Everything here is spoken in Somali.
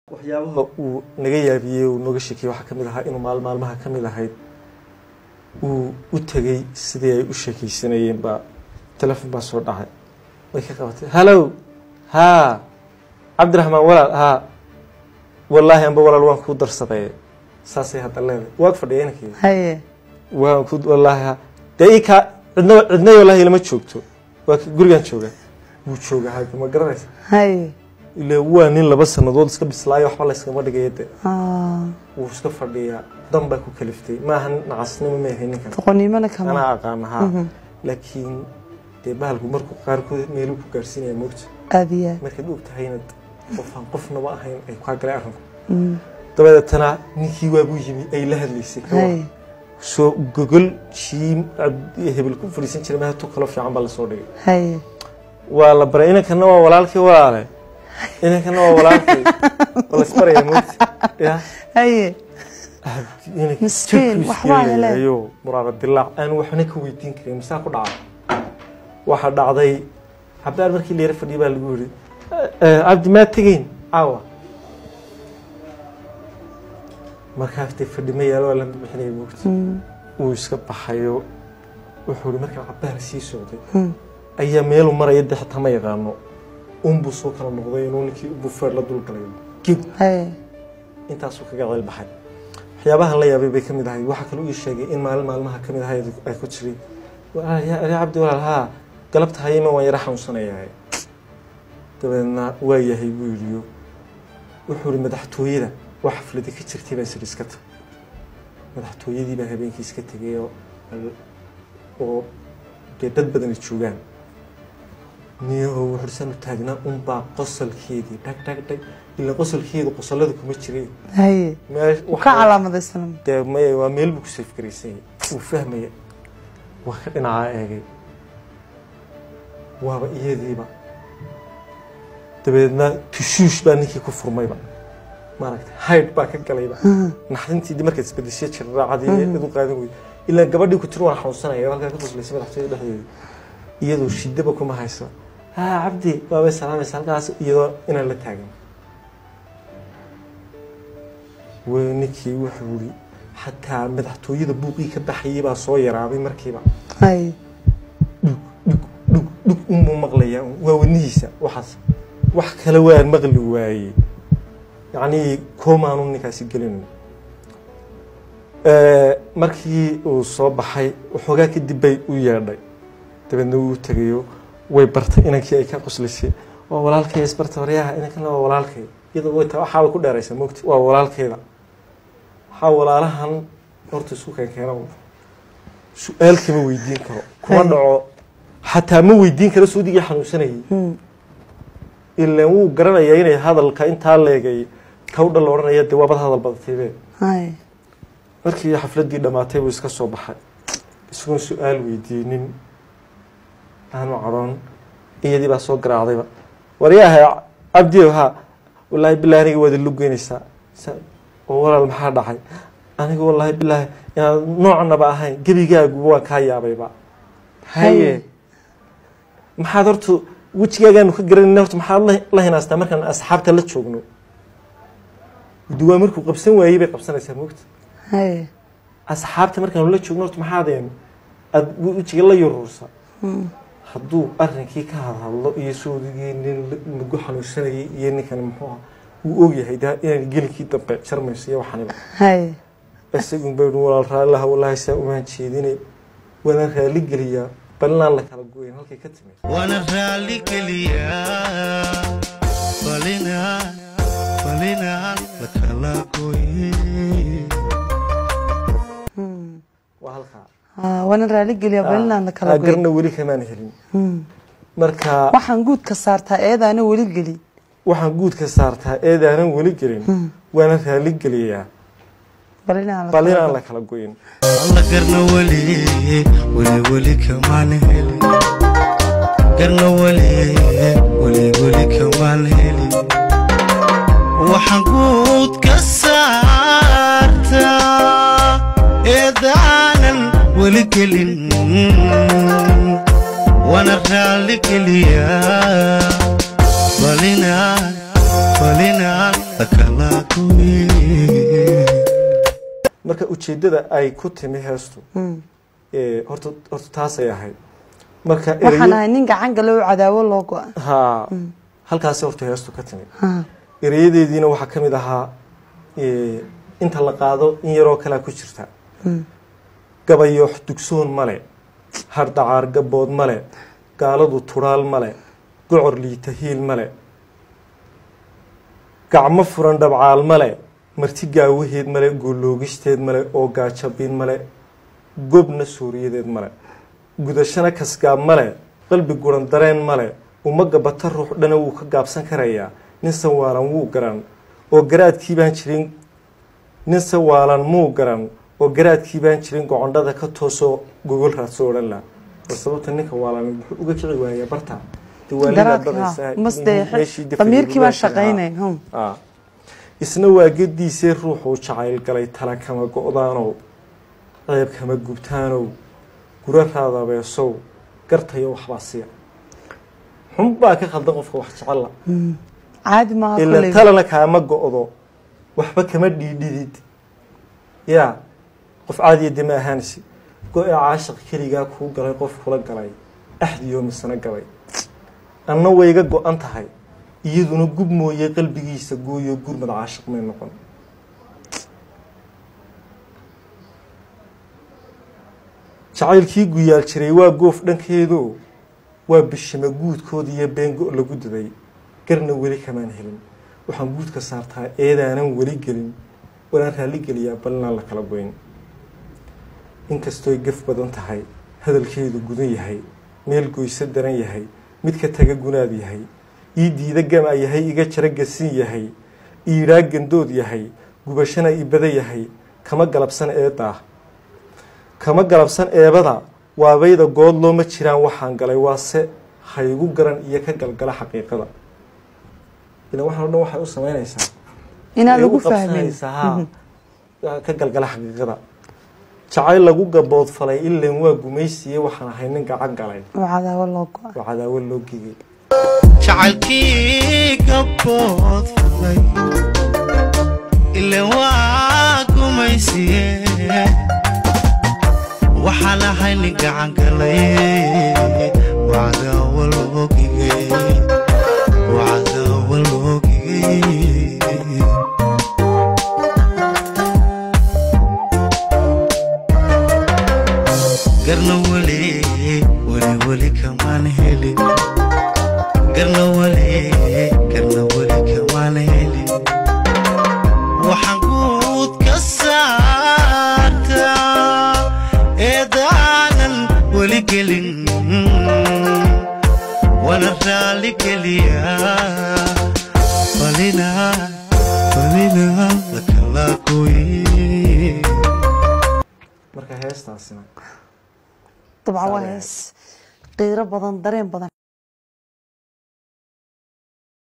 waxyaabaha uu naga yaabiyey uu nooga sheekeyey waxaa ka mid ahaa inuu maal maalmaha ka mid ahayd uu u tegey sidii ay u sheekeysanayeen baa telefon baa soo dhacay way ka qabatay hallow haa cabdiraxmaan walaal haa wallaahi amba walaal waan kuu darsaday saasay hadda leedahay waad fadhiya inankii haye waan ku wallaahi haa dee ii kaa cidna cidna wallaahi lama joogto waa ka gurigaan jooga wuu jooga hadda ma garanaysa haye ile waa nin laba sannadood iska bislaayo waxba layskama dhigaya de Ah, wuu iska fadhiyaa dan baa ku kaliftay maaha nacasnimo ma yahay ninkan doqonnimona kama anaa aqaana haa laakiin dee bahalku markuu qaarkood meeluu ku gaarsiinaya moogta aad iyo aad markaad og tahay inaad qofaan qofnaba ahayn ay kaa galay arrinku Mm, dabadeetana ninkii waabuu yimi ay la hadlaysay ka war haye soo gogol shiim cabdi hebel ku fadhiisan jiray meha tu kaloo fiican baa lasoo dhigay haye waa la baray inankana waa walaalkii walaale inankana waa walaalkii waa laisbaraya moogta ya haye Miskiin, waxbaa helay. ayo muraara dilaac aan waxna ka weydiin karin masaa ku dhacay waxaa dhacday cabdaar markii la yara fadhiya baa lagu yidhi cabdi maa tegeyn caawa markaas dee fadhi ma yaalo waa la bixinaya moogta Mm, wuu iska baxayo wuxuu ihi markaa cabdaar sii socday mm, ayaa meeluu maraya dee xitaa ma yaqaano unbuu soo kala noqday inuu ninkii bufeer la dulgalay gib haye intaasuu kaga ceel baxay waxyaabahan la yaabay bay ka mid ahay waxaa kaloo ii sheegay in maalin maalmaha ka mid ahay ay ku tiri yaa cabdi walaal haa galabta hayema waan yara xanuunsanayahay dabeedna waa yahay buu yidhiyo wuxuu ihi madaxtooyada wax xafladi ka jirtay baa sir iska tag madaxtooyadii baa habeenkii iska tegay oo oo dee dad badani joogaan niyaho wuxuusan u taagnaa unbaa qosolkeedii dhag dhag dhag ilaa qosolkeedu qosolada kuma jiray haye Meesh- ka waxaa- calaamadaysan dee maya waa meel buu ku safgaraysan yahay wuu fahmaya waa ka dhinacaa eegay waaba iyadiiba dabeedna tushuush baa ninkii ku furmayba maaragta haydh baa ka galayba naxdintiidii markaad isbedeshay jirraacadii idu qaadan weyday ilaa gabadhii ku tiri waan xanuunsanaya halkaa ka qoslaysa madaxtooyada dhexdeeda iyadoo shidaba kuma hayso haa cabdi waabay salaamaysa halkaas iyadoo inaan la taagan wey ninkii wuxuu yidhi xataa madaxtooyada buuqii ka baxayay baa soo yaraaday markiiba haye dhug dhug unbuu maqlayaa waa wadnihiisa waxaas wax kale waan maqli waayey yacnii koomaanu ninkaasi gelin markii uu soo baxay waxoogaa kadib bay u yeedhay dabeedna wuu tegayo way bartay inankii ay ka qoslisay waa walaalkay isbarta waryaha inankana waa walaalkay iyadoo way taa waxaaba ku dheeraysa mogti waa walaalkeeda waxaa walaalahan horta isku keenkeena su-aal kama weydiin karo kuma Hay. dhaco xataa ma weydiin karo suudigii xanuunsanayay Mm, ilaan wuu garanayaa inay hadalka intaa leegay kawdha la odhanaya dee waabad hadal badataybe haye markii xafladdii dhammaatay buu iska soo baxay isagoon su-aal weydiinin aanu cadhoon iyadii baa soo garaacdayba waryaahay cabdiyow haa wallaahi bilaahi aniga waad ilu geynaysaa Sa- oo walaal maxaa dhacay aniga wallaahi bilaahi inaad noocanaba ahayn gebigaaguba waan kaa yaabayba haye Haye. maxaad horta wejigaagaanu ka garanayna horta maxaad la- la hinaastaa markaan asxaabta la joogno duwaa markuu qabsan waayey bay qabsanaysaa moogta haye asxaabta markaanu la joogno horta maxaadeen aad wejiga la yuruursa Mm, hadduu arrinkii ka hadhadlo iyo soodigii nin la- mugo xanuunsanayay iyo ninkan muxuu aha wuu ogyahay de inaan gelinkii dambe jarmayso iyo waxaniba haye isagun bay dhi walaal raallilaha wallaahi saa umaan jeedine waana raali geliyaa bal inaan la kala goyn halkay ka timid waana raali geliyaa falinaan falinaan la kala gooye Mm, waa halkaa ah, waana raali geliya balinaan la kala Ah, goy garna weli kamaan helin Mm, marka waxaan guudka saartaa eedaana weli geli waxaan guudka saartaa eedaanan weli gelin waana raali geliyaa balinaan la bal kala inaan goy. la kala goyn alla garna weli weli weli kamaan helin garna weli weli weli kamaan helin waxaan guud ka saartaa eedaanan weli gelin waana raali geliyaa falinaan falinaan la kala lakala goye marka ujeeddada ay ku timi heestu Mm. ee, horta horta taasay ahayd marka waxaan erayo ahay nin gacan gale oo cadaawo loo go-a ha halkaasi horta heestu ka timi Ha. erayadeediina waxaa ka mid ahaa ee, inta la qaado in yaroo kalea ku jirta Mm. gabayoox dugsoon male hardhacaar gabood male gaaladu tudhaal male gocor liita hiil male gacmo furan dhabcaal male marti gaawaheed male gooloogisteed male oo gaajabin male gobna suuriyadeed male gudashana kasgaab male qalbi guran dareen male uma gabata ruux dhana wuu ka gaabsan karayaa nin sawaalan wuu garan oo garaadkii baan jirin nin sawaalan muu garan oo garaadkii baan jirin gocondhada ka toosoo gogol raadso odhan la war sababta ninka waalan muxuu uga kici waayaa barta dee waa lidaa garaadka badaysaa, ha mas dee meeshii dafay damiirkii baa gurbaanka ahaa. shaqaynay hum. Ah. isna waa gediisee ruuxuu jacayl galay tala kama go-daanow ceeb kama gubtaanow gura raadabeesow gartayo waxbaa siya xun baa ka khaldan qofka wax jecella caadi maaha ila koley talana kaama go-do waxba kama dhiidhidid yaa qof caadiya dema ahaansi go-e caashiq keligaa kuu galay qof kula galay axdiyo misana galay anna wayga go-an tahay iyaduna gub mooye qalbigiisa gooyo gurmad caashiq may noqon jacaylkii guyaal jiray waa goof dhankeedo waa bishima guudkooda iyo been go' lagu daday garna weli kamaan helin waxaan guudka saartaa eedaanan weli gelin walaan raalli geliyaa balinaan la kala goyn inkastooy gaf badan tahay hadalkeedu gudan yahay meel goyso daran yahay mid ka taga gunaad yahay ii diida gama yahay iga jara gasin yahay iidhaa gandood yahay gubashana ibada yahay kama galabsan eedaa kama galabsan eebada waabayda good looma jiraan waxaan galay waase haygu garan iyo ka galgala xaqiiqada ilan waxaan o dhan waxay u samaynaysaa inaan way lagu u fahmin qabsanaysaa, haa, ka galgala xaqiiqada jacayl lagu gaboodfalay ilan waa gumaysiye waxaan ahay nin gacan galay oo cadaawo loo go-a oo cadaawo loo gegay jacaylkii gabood fulay ile waa gumaysiye waxaan ahay nin gacan galay wacdaawa loogigay wacdaawa loogigay garna weli weli weli kamaan helin garna weli garna weli kamaan helin waxaan guud ka saartaa eedaanan weli gelin wana raali geliyaa falina falina lakala gooye marka heestaasina dabcan waa Saale. hees qiiro badan dareen badan